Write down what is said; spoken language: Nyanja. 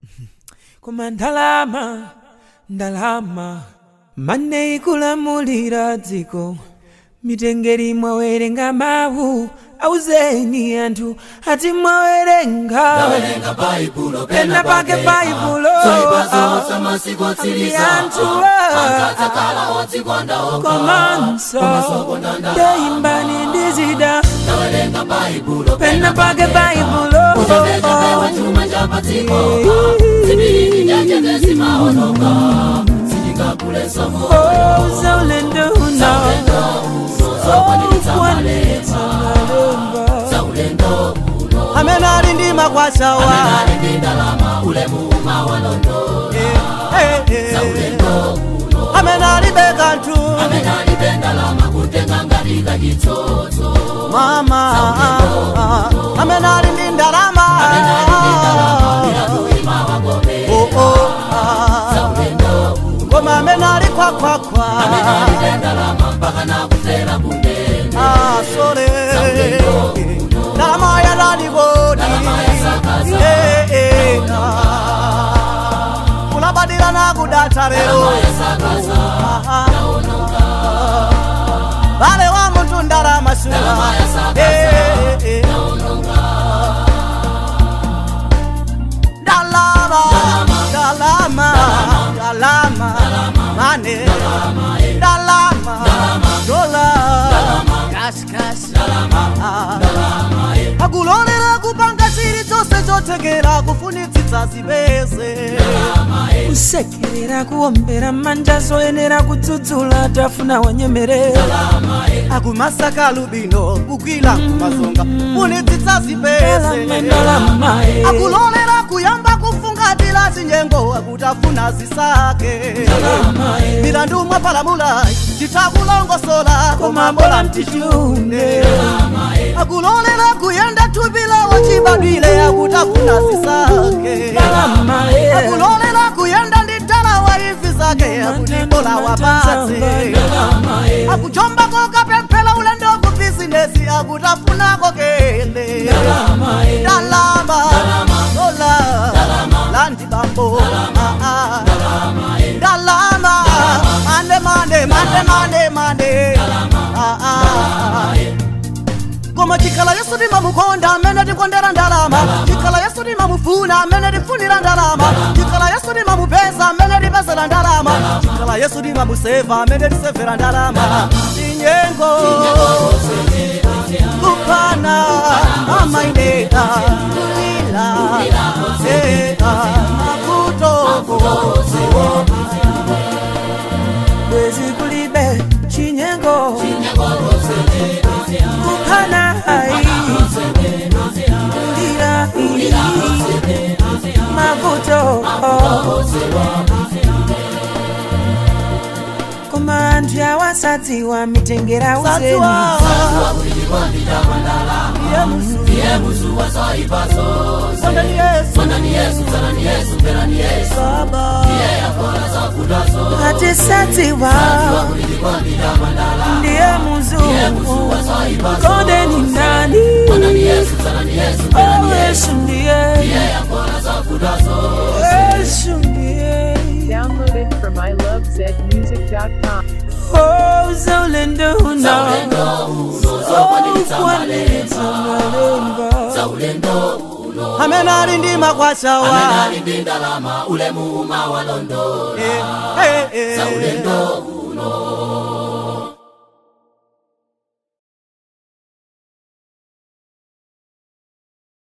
koma ndalama ndalama mane ikulamulira dziko mitengeri mwawerenga mawu auzeni anthu ati mwawerenga Tawerenga baibulo pena pake baibulo Zoipazo zamasiku otsiriza anthu Akatakala odzikonda oka komanso ndeimbani ndizida Tawerenga baibulo pena pake baibulo Kuteteza pewa chuma cha patiko Zibiri nyanja desimaonoka Sijikakule somo zaulendo uno Zakwaniritsa malemba Zaulendo uno amene ali ndi makwasawa Nali ndi ndalama ule muuma walondo Zaulendo amene alibe kanthu Amenali bendalama kutenga ngatika chitsotso mama amene ali ndi ndalama Oh, oh, ah. koma amene ali khwakhwakhwa Ah, sole ndalama yadalikodi Eh, eh, ah. kulabadira nakudata lero Ah, ah. vale wa munthu ndalama suwa Eh, eh, eh. ndalama ndalama ndalama mane ndalama dola kasikasi akulolera kupanga chiri chonse chothekera kufunitsitsa zipeze kusekerera kuombera manja zoyenera kudzudzula tafuna wanyemerera akumasaka lubino kugwira kumazonga funitsitsa zipeze ndalama akulolera kuyamba kufungatira zinyengo akutafuna zisake milandu mwapalamula titakulongosola komambola mtichune akulolera kuyenda tupila wachibadwile akutafuna zisake akulolera kuyenda ndi talawa ivi zake akutibola wapatse akuchombako kapemphera ulendo ku bizinesi akutafunako kende ndalama dola landi bambo Ah, ah. ndalama mande mande mande mande mande Ah, ah. koma chikhala yesu timamukonda amene tikondera ndalama chikhala yesu timamufuna amene tifunira ndalama chikhala yesu timamupeza amene tipezera ndalama chikhala yesu timamuseva amene tisevera ndalama tinyengo kupana amaineka kulila ea makutoko bwezi kulibe chinyengo kuphana hai kulira mavuto koma anthu awasadziwa mitengera uzeni sadziwa Sondani Yesu, Baba. atisadziwa ndiye muzungu konde ni ndani Oh, yesu ndiye yesu ndiye Download it from ilovezmusic.com. Oh, zaulendo uno zokwaniritsa malemba Zaulendo uno amene ali ndi makwasawa Nali ndi ndalama ule muuma walondo Eh, eh, eh. Zaulendo uno